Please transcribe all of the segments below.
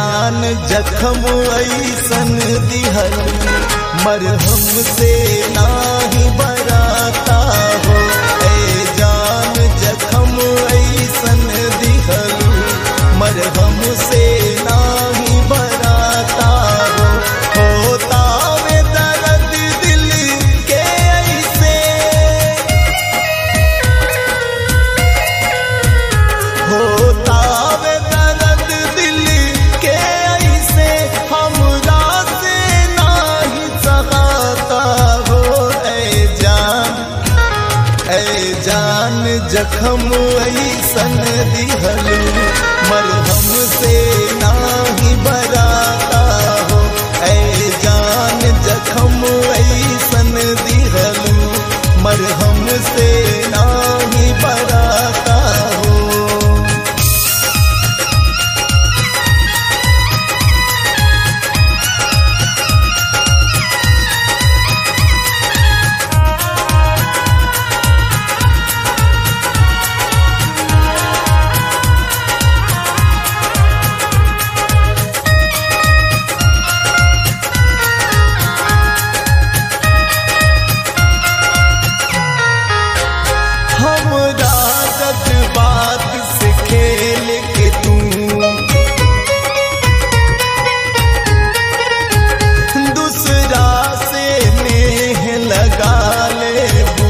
जान जखम ऐसन दिहल मरहम से नाही बराता हो ए जान जखम ऐसन दिहल मरहम से नाही बराता हो होता वे दर्द दिल के ऐसे होता वे दर्द दिल के ऐसे हमरा से नाही सहाता हो ऐ जान ऐ जान जखम ऐसन दिहलू मरहम से नाही बराता हो ऐ जान जखम ऐसन दिहलू मरहम से नाही बराता हो हमरा जज्बात से खेल के तू दूसरा से नेह लगा लेबू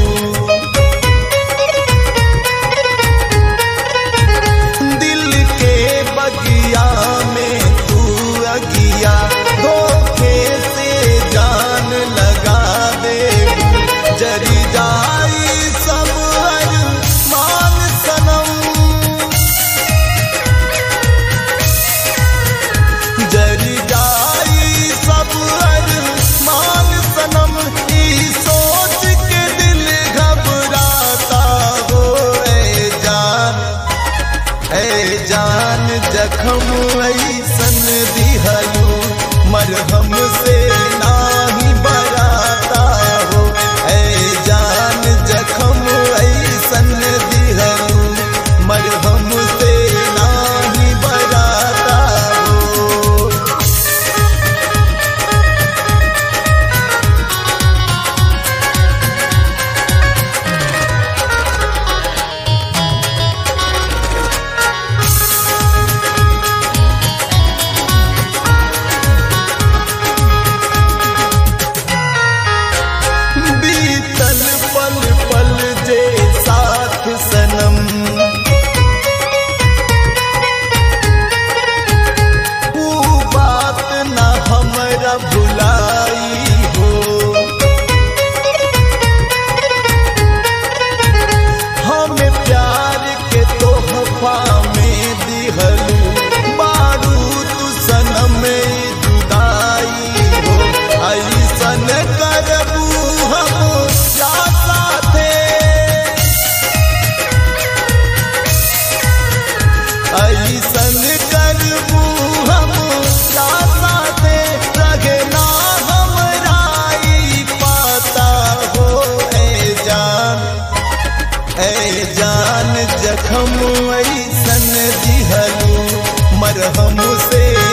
दिल के बगिया में तू अगिया धोखे से जान लगा देबू जरी जाई सब मान सनम जरी जाई सब मान सनम ई सोच के दिल घबराता हो ए जान ए जान जखम ऐसन दिहलू मरहम से नाही बराता हो ए जान जखम ऐसन दिहलू मरहम से नाही बराता हो बीतल पल पल जे साथ सनम ऊ बात न हमरा भुलाई हो हमें प्यार के तोहफा में दिहलू बारूद सनम जुदाई हो ऐसन करबू हम या साथे ऐसन करबू हम या साथे रहे ना हमरा ई पाता हो ए जान ऐ जान जखम ऐसन दिहलू मरहम से